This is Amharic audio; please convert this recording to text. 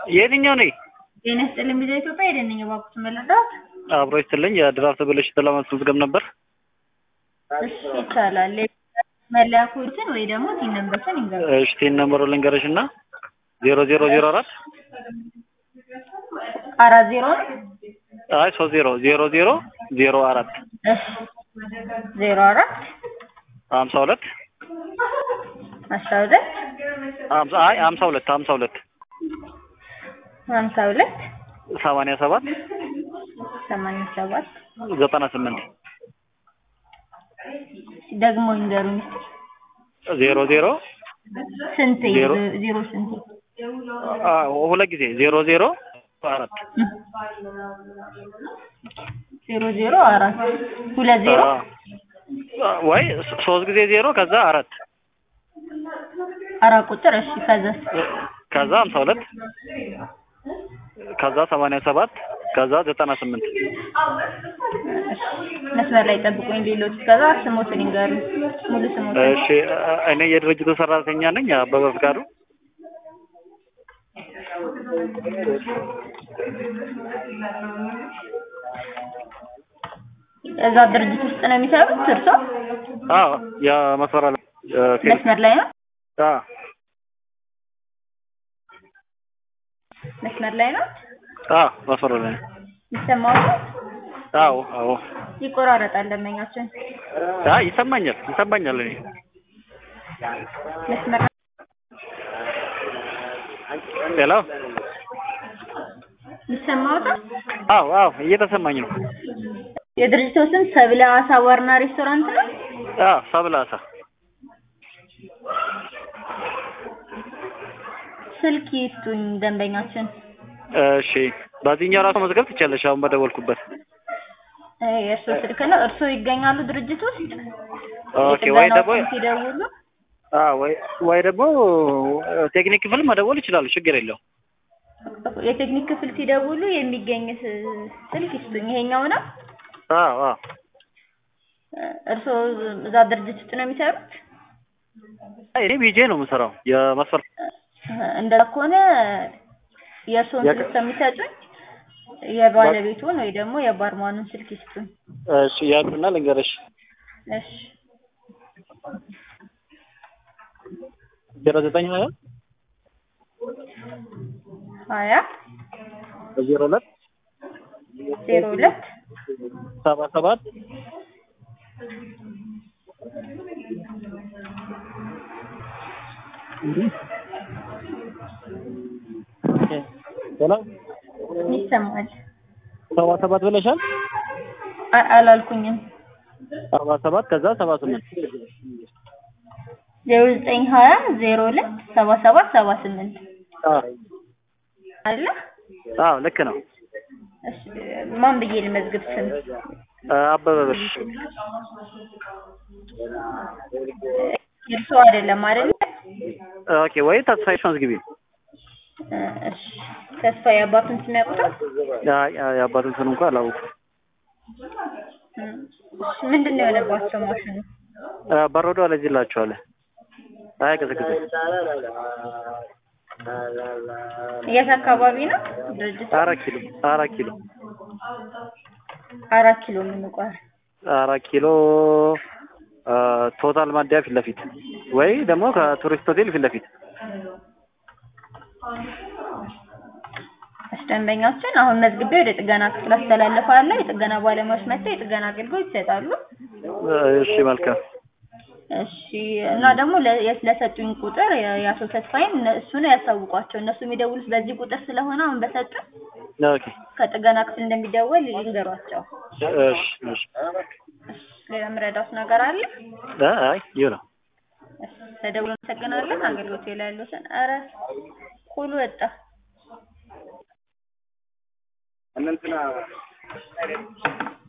የትኛው ነኝ? ጤና ይስጥልኝ ቪዛ ኢትዮጵያ የደነኝ ባኩት መለዳት አብሮ ይስጥልኝ። የድራፍት ብልሽት ለማስመዝገብ ነበር። እሺ ይቻላል። መለያ ኮድን ወይ ደግሞ ቲን ነምበርን ይንገሩ። እሺ ቲን ነምበሩ ልንገርሽ እና ዜሮ ዜሮ ዜሮ አራት አራት ዜሮ አይ ሶስት ዜሮ ዜሮ ዜሮ ዜሮ አራት እሺ ዜሮ አራት ሀምሳ ሁለት አስራ ሁለት ሀምሳ አይ ሀምሳ ሁለት ሀምሳ ሁለት ሀምሳ ሁለት ሰማንያ ሰባት ሰማንያ ሰባት ዘጠና ስምንት ደግሞ ይንገሩኝ እስኪ ዜሮ ዜሮ ስንት ዜሮ ዜሮ ስንት አ ሁለት ጊዜ ዜሮ ዜሮ አራት ዜሮ ዜሮ አራት ሁለት ዜሮ አ ወይ ሶስት ጊዜ ዜሮ ከዛ አራት አራት ቁጥር እሺ ከዛ ከዛ ሀምሳ ሁለት ከዛ ሰማንያ ሰባት ከዛ ዘጠና ስምንት መስመር ላይ ጠብቁኝ ሌሎች ከዛ ስሞትን ይንገሩ ሙሉ ስሞትን እሺ እኔ የድርጅቱ ሰራተኛ ነኝ አበበ ፍቃዱ እዛ ድርጅት ውስጥ ነው የሚሰሩት እርሶ አዎ የመስመራ መስመር ላይ ነው አ መስመር ላይ ነው አ መስመራ ላይ ነው። ይሰማው አዎ አዎ ይቆራረጣል ደንበኛችን አይ ይሰማኛል ይሰማኛል እኔ መስመር ሄሎ ይሰማዎታል አዎ አዎ እየተሰማኝ ነው የድርጅቱ ስም ሰብለ አሳ ባርና ሬስቶራንት ነው አ ሰብላሳ ስልክ ይስጡኝ ደንበኛችን እሺ በዚህኛው ራሱ መዝገብ ትችያለሽ አሁን በደወልኩበት እ የእርሶ ስልክ ነው እርሶ ይገኛሉ ድርጅት ውስጥ ኦኬ ወይ የጥገናው ደግሞ ቀን ሲደውሉ አ ወይ ወይ ደግሞ ቴክኒክ ክፍል መደወል ይችላሉ ችግር የለውም የቴክኒክ ክፍል ሲደውሉ የሚገኝ ስ- ስልክ ይስጡኝ ይሄኛው ነው አዎ አዎ እርሶ እዛ ድርጅት ውስጥ ነው የሚሰሩት አይ እኔ ቢጄ ነው የምሰራው የመስፈር እንደዛ ከሆነ የእርስዎን የቅ- ስልክ ከሚሰጡኝ የባለቤቱን ወይ ደግሞ የባርማኑን ስልክ ይስጡኝ እሺ ያሉና ልንገርሽ እሺ ዜሮ ዘጠኝ ሀያ ሀያ ዜሮ ሁለት ዜሮ ሁለት ሰባ ሰባት ሄሎ ይሰማል ሰባ ሰባት ብለሻል አ- አላልኩኝም ሰባ ሰባት ከዛ ሰባ ስምንት ዜሮ ዘጠኝ ሀያ ዜሮ ሁለት ሰባ ሰባት ሰባ ስምንት አዎ አለ አዎ ልክ ነው እሺ ማን ብዬ ልመዝግብ ስም አበበ ብር የእርስዎ አይደለም አይደለ ኦኬ ወይ ተስፋዬ መዝግቢ እ እሺ ተስፋ የአባቱን ስም ያውቁታል አይ አይ የአባቱን ስም እንኳን አላውቅም እ እሺ ምንድን ነው የሆነባቸው ማሽኑ አ፣ በረዶ አለጅላችኋለ አያቀዘቅዝም የት አካባቢ ነው ድርጅቱ አራት ኪሎ አራት ኪሎ አራት ኪሎ የምንቋር አራት ኪሎ አ፣ ቶታል ማደያ ፊት ለፊት ወይ ደግሞ ከቱሪስት ሆቴል ፊት ለፊት እሺ ደንበኛችን አሁን መዝግቤ ወደ ጥገና ክፍል አስተላልፋለሁ የጥገና ባለሙያዎች መጥተው የጥገና አገልግሎት ይሰጣሉ እሺ መልካም እሺ እና ደግሞ ለ- የት ለሰጡኝ ቁጥር የ- የአቶ ተስፋዬን እነ- እሱን ያሳውቋቸው እነሱ የሚደውሉት በዚህ ቁጥር ስለሆነ አሁን በሰጡን ኦኬ ከጥገና ክፍል እንደሚደወል ይንገሯቸው እሺ እሺ ሌላ የምረዳት ነገር አለ አ፣ አይ ይኸው ነው እሺ ተደውሎ እናመሰግናለን አገልግሎት ላይ ያሉትን ኧረ ሁሉ ወጣ እንትና